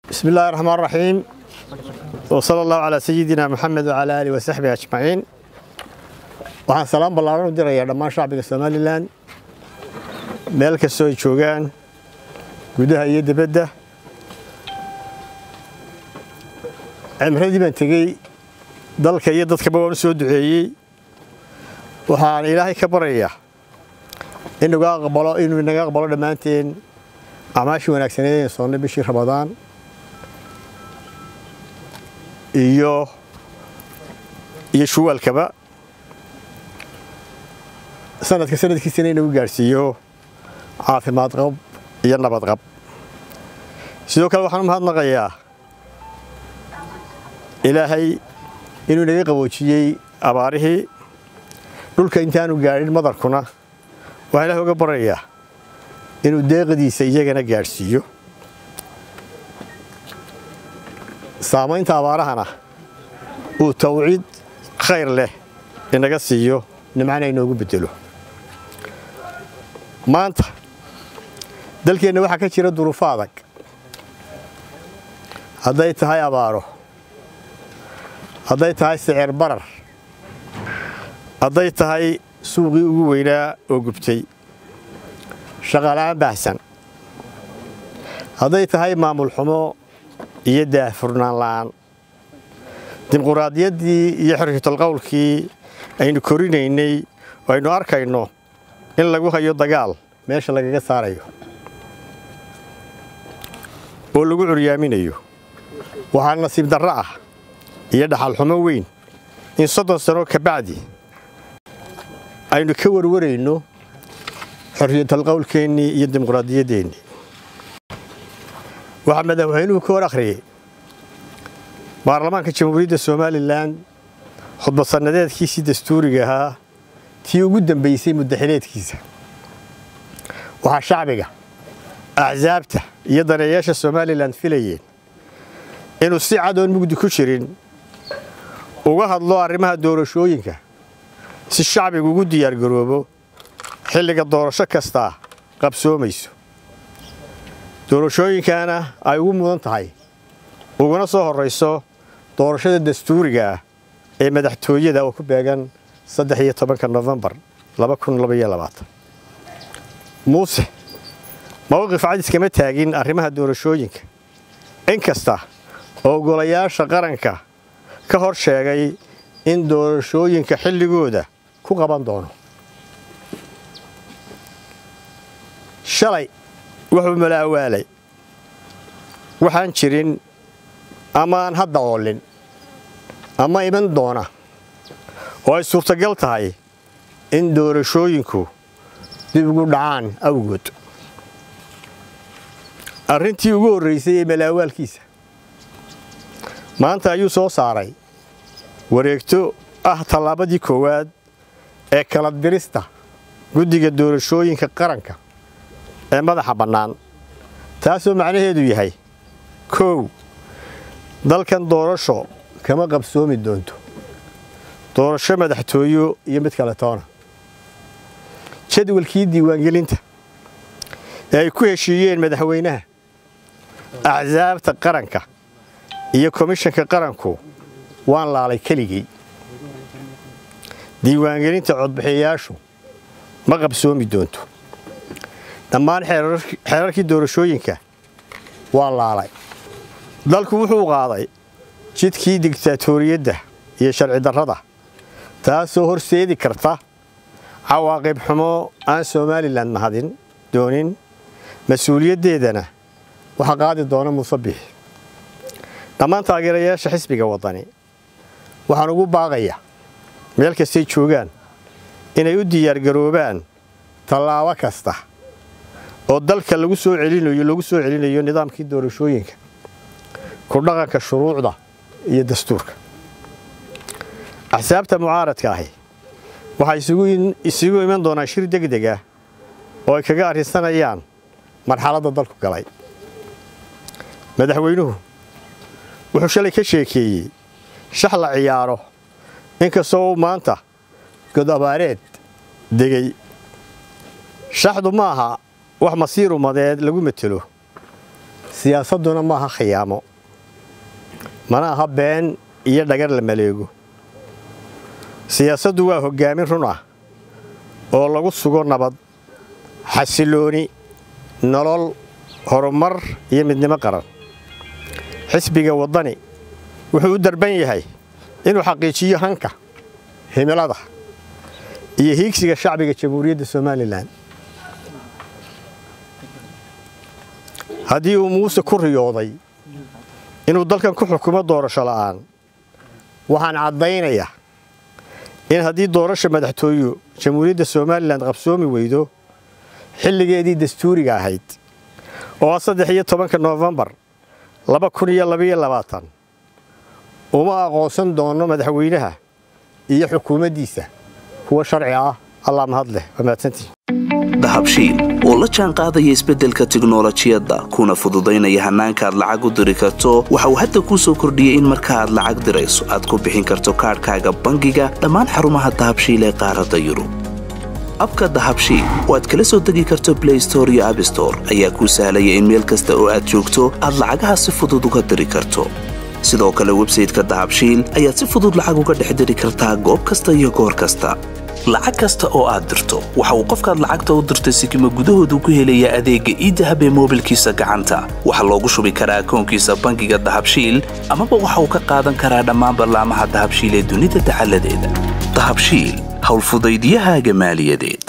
بسم الله الرحمن الرحيم وصلى الله على سيدنا محمد وعلى آله وصحبه أجمعين waxaan salaam ballaaran u dirayaa dhammaan shacbiga somalilan meel kastoo ay joogaan gudaha iyo dibadda cimradii baan tegey dalka iyo dadkaba waan u soo duceeyey waxaan ilaahay ka baryayaa inuu aqbalo inuu inaga aqbalo dhammaanteen acmaashii wanaagsaneed ee soonnay bishii ramadaan iyo iyo shuwaalkaba sanadka sanadkiisana inagu gaadhsiiyo caafimaad qab iyo nabad qab sidoo kale waxaan u mahadnaqayaa ilaahay inuu inaga qaboojiyey abaarihii dhulka intaanu gaadhin madarkuna waxaan ilahay uga baryayaa inuu deeqadiisa iyagana gaadhsiiyo saamaynta abaarahana uu tawciid khayr leh inaga siiyo nimcana inoogu bedelo maanta dalkeenna waxaa ka jira duruufo adag hadday tahay abaaro hadday tahay sicir barar hadday tahay suuqii ugu weynaa oo gubtay shaqaala'aan baahsan hadday tahay maamul xumo iyo daahfurnaan la'aan dimuquraadiyaddii iyo xorriyatalqowlkii aynu korinaynay oo aynu arkayno in lagu hayo dagaal meesha lagaga saarayo oo lagu curyaaminayo waxaa nasiib darro ah iyo dhaxalxumo weyn in soddon sano ka bacdi aynu ka warwarayno xorriyatalqowlkeennii iyo dimuquraadiyaddeenii waxaa madaxweynuhu ka hor akhriyey baarlamaanka jamhuuriyadda somalilan khudbad sannadeedkiisii dastuuriga ahaa tii ugu dambaysay muddaxileedkiisa waxaa shacbiga axsaabta iyo daneeyaasha somalilan filayeen inuu si cadoon mugdi ku jirin uga hadlo arrimaha doorashooyinka si shacbigu ugu diyaargaroobo xilliga doorasho kastaa qabsoomayso doorashooyinkana ay ugu mudan tahay uguna soo horrayso doorashada dastuuriga ah ee madaxtooyada oo ku beegan saddex iyo tobanka nofembar laba kun labaiyo labaatan muuse mowqif cadis kama taagin arrimaha doorashooyinka in kasta oo golayaasha qaranka ka hor sheegay in doorashooyinka xilligooda ku qaban doono shalay wuxuu malaawaalay waxaan jirin amaan hadda oolin ama iman doona oo ay suurtagal tahay in doorashooyinku dib ugu dhacaan awgood arrintii ugu horraysay ee malaawaalkiisa maanta ayuu soo saaray wareegto ah tallaabadii koowaad ee kala dirista guddiga doorashooyinka qaranka ee madaxa bannaan taasoo macnaheedu yahay kow dalkan doorasho kama qabsoomi doonto doorasho madaxtooyo iyo mid kale toona jadwalkii diiwaangelinta ee ay ku heshiiyeen madaxweynaha axsaabta qaranka iyo komishanka qaranku waan laalay keligey diiwaangelinta codbixiyayaashu ma qabsoomi doonto dhammaan xeerarkii doorashooyinka waa laalay dalku wuxuu qaaday jidkii digtaatoriyadda iyo sharci darrada taasoo horseedi karta cawaaqib xumo aan somalilan mahadin doonin mas-uuliyaddeedana waxaa qaadi doona muuse bixi dhammaan taageerayaasha xisbiga waddani waxaan ugu baaqayaa meel kastay joogaan inay u diyaargaroobaan tallaabo kasta oo dalka lagu soo celinayo lagu soo celinayo nidaamkii doorashooyinka ku dhaqanka shuruucda iyo dastuurka axsaabta mucaaradka ahi waxay isugu iman doonaan shir degdeg ah oo ay kaga arrinsanayaan marxaladda dalku galay madaxweynuhu wuxuu shalay ka sheekeeyey shax la ciyaaro inkastoo uu maanta god abaareed degey shaxdu ma aha wax masiir umadeed lagu matelo siyaasadduna maaha khiyaamo mana aha been iyo dhagar la maleego siyaasaddu waa hoggaamin run ah oo lagu sugo nabad xasilooni nolol horumar iyo midnimo qaran xisbiga waddani wuxuu u darban yahay inuu xaqiijiyo hanka himilada iyo hiigsiga shacbiga jamhuuriyadda somalilan haddii uu muuse ku riyooday inuu dalkan ku xukumo doorasho la'aan waxaan caddaynayaa in haddii doorasha madaxtooyu jamhuuriyadda somalilan qabsoomi weydo xilligeedii dastuuriga ahayd oo ah saddex iyo tobanka noofembar laba kun iyo labaiyo labaatan uma aqoonsan doono madaxweynaha iyo xukuumaddiisa kuwa sharci ah allaa mahad leh waa mahadsantii dahabshiil oo la jaan qaadaya isbeddelka tiknolojiyadda kuna fududaynaya hannaanka aad lacag u diri karto waxa uu hadda kuu soo kordhiyey in marka aad lacag dirayso aad ku bixin karto kaadhkaaga bangiga dhammaan xarumaha dahabshiil ee qaaradda yurub abka dahabshiil oo aad kala soo degi karto blay store iyo abstore ayaa kuu sahlaya in meel kasta oo aad joogto aad lacagaha si fudud uga diri karto sidoo kale websayteka dahabshiil ayaad si fudud lacag uga dhex diri kartaa goob kasta iyo goor kasta lacag kasta oo aad dirto waxa uu qofkaad lacagta u dirtay sikima gudahoodu ku helayaa adeegga iidahab ee moobilkiisa gacanta waxaa loogu shubi karaa akoonkiisa bangiga dahabshiil amaba waxa uu ka qaadan karaa dhammaan ballaamaha dahabshiil ee dunida dacaladeeda dahabshiil howlfudaydyahaaga maaliyadeed